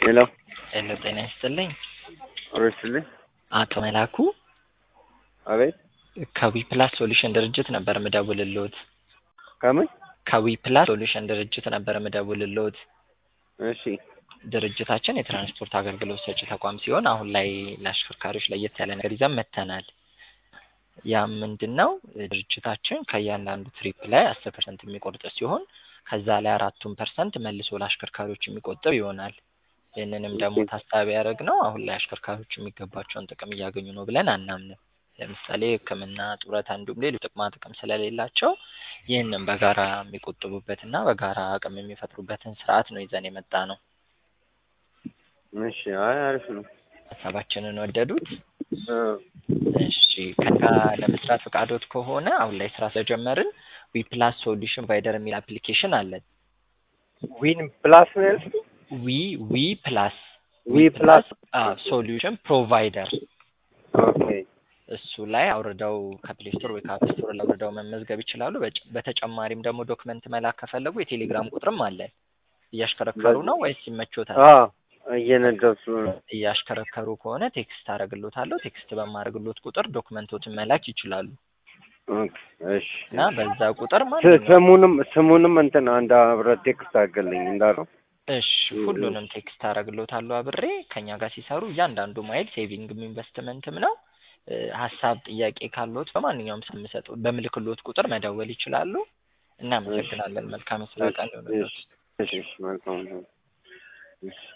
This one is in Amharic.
ሄሎ ሄሎ ጤና ይስጥልኝ። ኦሬስትልኝ አቶ መላኩ አቤት ከዊ ፕላስ ሶሉሽን ድርጅት ነበር ምደውልልዎት። ከምን ከዊ ፕላስ ሶሉሽን ድርጅት ነበር ምደውልልዎት። እሺ ድርጅታችን የትራንስፖርት አገልግሎት ሰጪ ተቋም ሲሆን አሁን ላይ ለአሽከርካሪዎች ለየት ያለ ነገር ይዘን መጥተናል። ያም ምንድን ነው ድርጅታችን ከእያንዳንዱ ትሪፕ ላይ አስር ፐርሰንት የሚቆርጥ ሲሆን ከዛ ላይ አራቱን ፐርሰንት መልሶ ለአሽከርካሪዎች የሚቆጥብ ይሆናል። ይህንንም ደግሞ ታሳቢ ያደረግነው አሁን ላይ አሽከርካሪዎች የሚገባቸውን ጥቅም እያገኙ ነው ብለን አናምንም። ለምሳሌ ሕክምና፣ ጡረታ እንዲሁም ሌሎች ጥቅማ ጥቅም ስለሌላቸው ይህንን በጋራ የሚቆጥቡበትና በጋራ አቅም የሚፈጥሩበትን ስርዓት ነው ይዘን የመጣ ነው። እሺ አይ አሪፍ ነው። ሀሳባችንን ወደዱት? እ እሺ ከጋ ለመስራት ፈቃዶት ከሆነ አሁን ላይ ስራ ስለጀመርን ዊ ፕላስ ሶሉሽን ፕሮቫይደር የሚል አፕሊኬሽን አለን። ዊን ፕላስ ነው ያልሽኝ? ዊ ዊ ፕላስ ዊ ፕላስ ሶሉሽን ፕሮቫይደር ኦኬ እሱ ላይ አውርደው ከፕሌይ ስቶር ወይ ከአፕ ስቶር ላይ አውርደው መመዝገብ ይችላሉ። በጭ- በተጨማሪም ደግሞ ዶክመንት መላክ ከፈለጉ የቴሌግራም ቁጥርም አለን። እያሽከረከሩ ነው ወይስ ይመቾታል? አ እየነዳሁ ስለሆነ እያሽከረከሩ ከሆነ ቴክስት አደርግሎታለሁ። ቴክስት በማደርግሎት ቁጥር ዶክመንቶችን መላክ ይችላሉ ኦኬ እሺ እና በዛ ቁጥር ስ- ማንኛውም ስሙንም ስሙንም እንትን አንድ አብረህ ቴክስት አድርግልኝ እንዳለው እሺ ሁሉንም ቴክስት አደርግሎታለሁ አብሬ ከኛ ጋር ሲሰሩ እያንዳንዱ ማይል ሴቪንግም ኢንቨስትመንትም ነው። እ፣ ሀሳብ ጥያቄ ካለዎት በማንኛውም ስም ሰጠው በምልክሎት ቁጥር መደወል ይችላሉ። እናመሰግናለን። መልካም የስራ ቀን ይሁንልዎት። እሺ እሺ መልካም ነው። እሺ